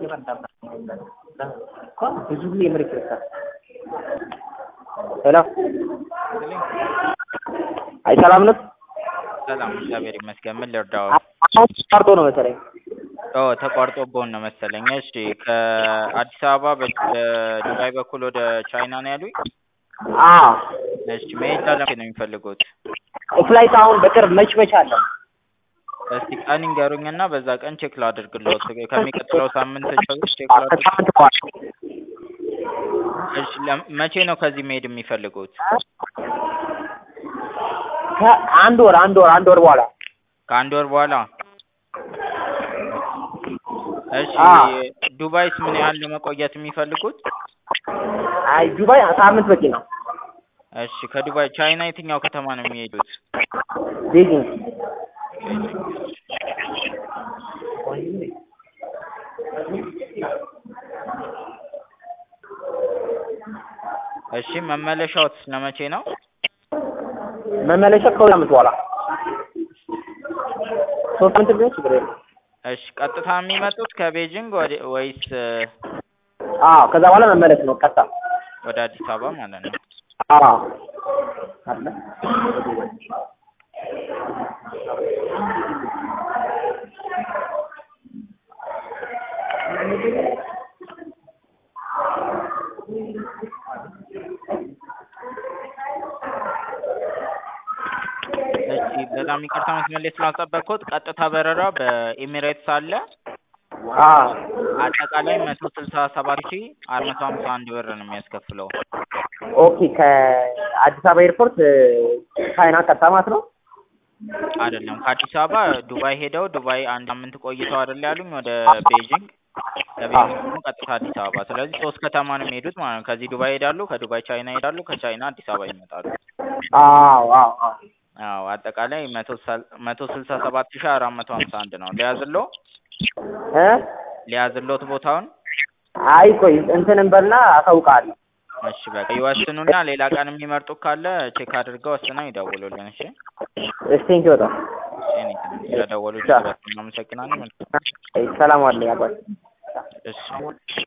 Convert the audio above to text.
ብዙ ጊዜ ምርክ ይወጣል። ሄሎ አይ ሰላም ነው። ሰላም እግዚአብሔር ይመስገን። ምን ልርዳው? አሁን ተቋርጦ ነው መሰለኝ። ኦ ተቋርጦብዎን ነው መሰለኝ። እሺ ከአዲስ አበባ በ- በዱባይ በኩል ወደ ቻይና ነው ያሉኝ? አዎ እሺ መሄጃ ለመቼ ነው የሚፈልጉት? ፍላይት አሁን በቅርብ መች መች አለ? እስቲ ቀን ይንገሩኝና በዛ ቀን ቼክ ላድርግልዎት። ከሚቀጥለው ሳምንት ቼክ ላድርግ። ከሳምንት በኋላ እሺ ለም- መቼ ነው ከዚህ መሄድ የሚፈልጉት? ከአንድ ወር አንድ ወር አንድ ወር በኋላ ከአንድ ወር በኋላ? እሺ አዎ። ዱባይስ ምን ያህል ነው መቆየት የሚፈልጉት? አይ ዱባይ ሳምንት በቂ ነው። እሺ ከዱባይ ቻይና የትኛው ከተማ ነው የሚሄዱት? ቤጂንግ እሺ መመለሻዎት ለመቼ ነው? መመለሻ ከሁለት ሳምንት በኋላ ሶስት ሳምንት ቢሆን ችግር የለም። እሺ ቀጥታ የሚመጡት ከቤጂንግ ወደ ወይስ እ፣ አዎ ከዛ በኋላ መመለስ ነው ቀጥታ። ወደ አዲስ አበባ ማለት ነው? አዎ አለ እሺ በጣም ይቅርታ መስመር ላይ ስላስጠበቅኩት። ቀጥታ በረራ በኤሚሬትስ አለ። አዎ አጠቃላይ መቶ ስልሳ ሰባት ሺ አራት መቶ ሀምሳ አንድ ብር ነው የሚያስከፍለው። ኦኬ ከአዲስ አበባ ኤርፖርት እ፣ ቻይና ቀጥታ ማለት ነው። አይደለም ከአዲስ አበባ ዱባይ ሄደው ዱባይ አንድ ሳምንት ቆይተው አይደል ያሉኝ ወደ ቤጂንግ ከቤጂንግ ደግሞ ቀጥታ አዲስ አበባ። ስለዚህ ሶስት ከተማ ነው የሚሄዱት ማለት ነው። ከዚህ ዱባይ ይሄዳሉ፣ ከዱባይ ቻይና ይሄዳሉ፣ ከቻይና አዲስ አበባ ይመጣሉ። አዎ አዎ አዎ አዎ አጠቃላይ መቶ ሰል- መቶ ስልሳ ሰባት ሺ አራት መቶ ሀምሳ አንድ ነው። ሊያዝሎ እ ሊያዝሎት ቦታውን አይ ቆይ እንትን እንበልና አሳውቃለሁ። እሺ በቃ ይወስኑና ሌላ ቀን የሚመርጡ ካለ ቼክ አድርገው ወስነው ይደውሉልን። እሺ እሺ ቴንኪው በጣም እኔ ስለደወሉ እጅግ በጣም አመሰግናለሁ። መልካም ሰላም አለኝ አባይ እሺ